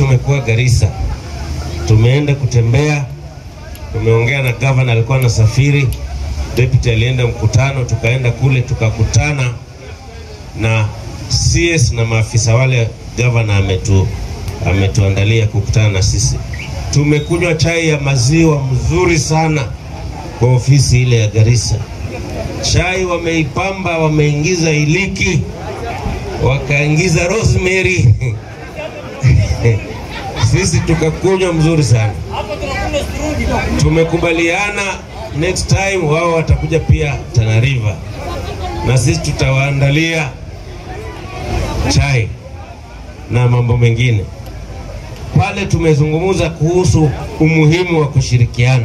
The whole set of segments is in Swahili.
tumekuwa Garissa, tumeenda kutembea, tumeongea na gavana, alikuwa anasafiri, deputy alienda mkutano, tukaenda kule tukakutana na CS na maafisa wale gavana ametu ametuandalia kukutana na sisi. Tumekunywa chai ya maziwa mzuri sana kwa ofisi ile ya Garissa. Chai wameipamba, wameingiza iliki, wakaingiza rosemary sisi tukakunywa mzuri sana. Tumekubaliana next time wao watakuja pia Tana River na sisi tutawaandalia chai na mambo mengine. Pale tumezungumza kuhusu umuhimu wa kushirikiana,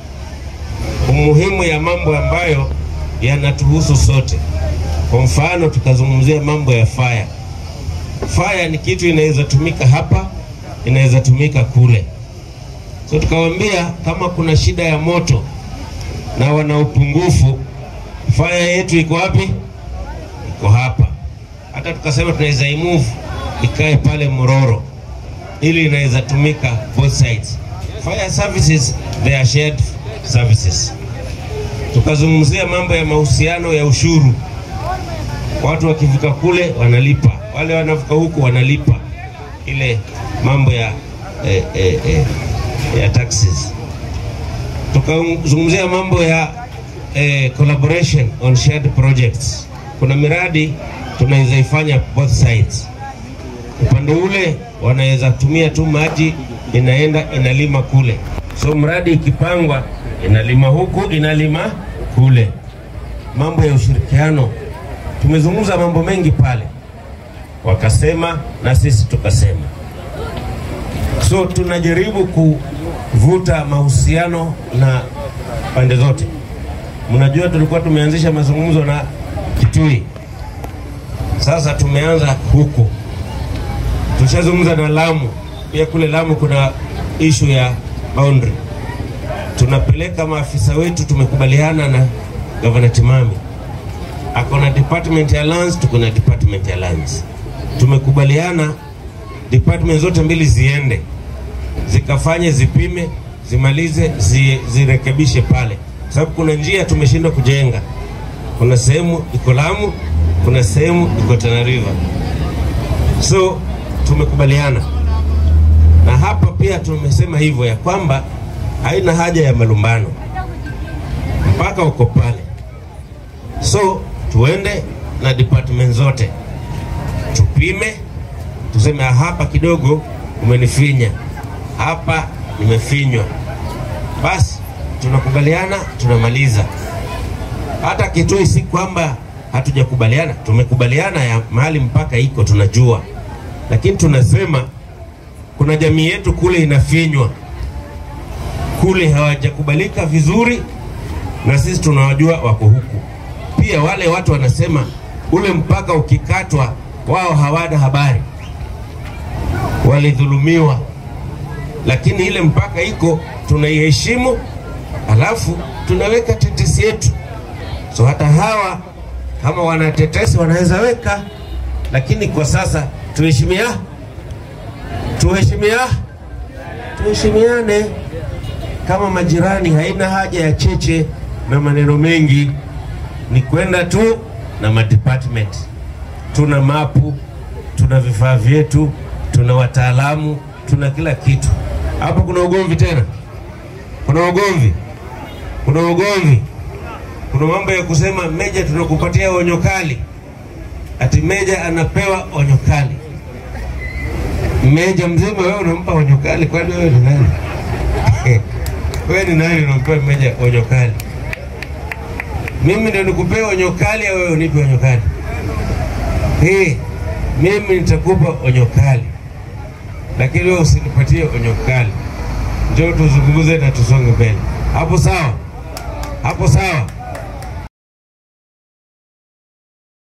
umuhimu ya mambo ambayo yanatuhusu sote. Kwa mfano, tukazungumzia mambo ya fire. Fire ni kitu inaweza tumika hapa, inaweza tumika kule. So tukawaambia kama kuna shida ya moto na wana upungufu, fire yetu iko wapi? Iko hapa. Hata tukasema tunaweza imove ikae pale Mororo, ili inaweza tumika both sides. Fire services they are shared services. Tukazungumzia mambo ya mahusiano ya ushuru, watu wakivuka kule wanalipa, wale wanavuka huku wanalipa ile mambo ya eh, eh, eh, ya taxes. Tukazungumzia mambo ya eh, collaboration on shared projects. Kuna miradi tunaweza ifanya both sides. Upande ule wanaweza tumia tu maji, inaenda inalima kule, so mradi ikipangwa inalima huku inalima kule. Mambo ya ushirikiano, tumezungumza mambo mengi pale, wakasema na sisi tukasema. So tunajaribu kuvuta mahusiano na pande zote. Mnajua tulikuwa tumeanzisha mazungumzo na Kitui, sasa tumeanza huku, tushazungumza na Lamu pia. Kule Lamu kuna ishu ya boundary, tunapeleka maafisa wetu, tumekubaliana na Gavana Timami ako na department ya lands, tuko na department ya lands. Tumekubaliana department zote mbili ziende zikafanye, zipime, zimalize, zi, zirekebishe pale, sababu kuna njia tumeshindwa kujenga. Kuna sehemu iko Lamu, kuna sehemu iko Tana River, so tumekubaliana na hapa pia tumesema hivyo ya kwamba haina haja ya malumbano, mpaka uko pale. So tuende na department zote tupime, tuseme hapa kidogo umenifinya, hapa nimefinywa, basi tunakubaliana, tunamaliza. Hata Kitui si kwamba hatujakubaliana, tumekubaliana ya mahali mpaka iko tunajua, lakini tunasema kuna jamii yetu kule inafinywa, kule hawajakubalika vizuri, na sisi tunawajua wako huku pia. Wale watu wanasema ule mpaka ukikatwa, wao hawana habari, walidhulumiwa, lakini ile mpaka iko tunaiheshimu, alafu tunaweka tetesi yetu. So hata hawa kama wana tetesi wanaweza weka, lakini kwa sasa tuheshimia, tuheshimia, tuheshimiane kama majirani. Haina haja ya cheche na maneno mengi, ni kwenda tu na madepartment. Tuna mapu, tuna vifaa vyetu, tuna wataalamu, tuna kila kitu. Hapo kuna ugomvi tena? Kuna ugomvi? Kuna ugomvi? Kuna mambo ya kusema meja, tunakupatia onyo kali, ati meja anapewa onyo kali. Meja mzima wewe unampa onyo kali? Kwani wewe ni nani? wewe ni nani unampea meja onyo kali? Mimi ndio nikupea onyo kali au wewe unipe onyo kali? Hey, mimi nitakupa onyo kali, lakini wewe usinipatie onyo kali. Njoo tuzungumze na tusonge mbele. Hapo sawa? Hapo sawa?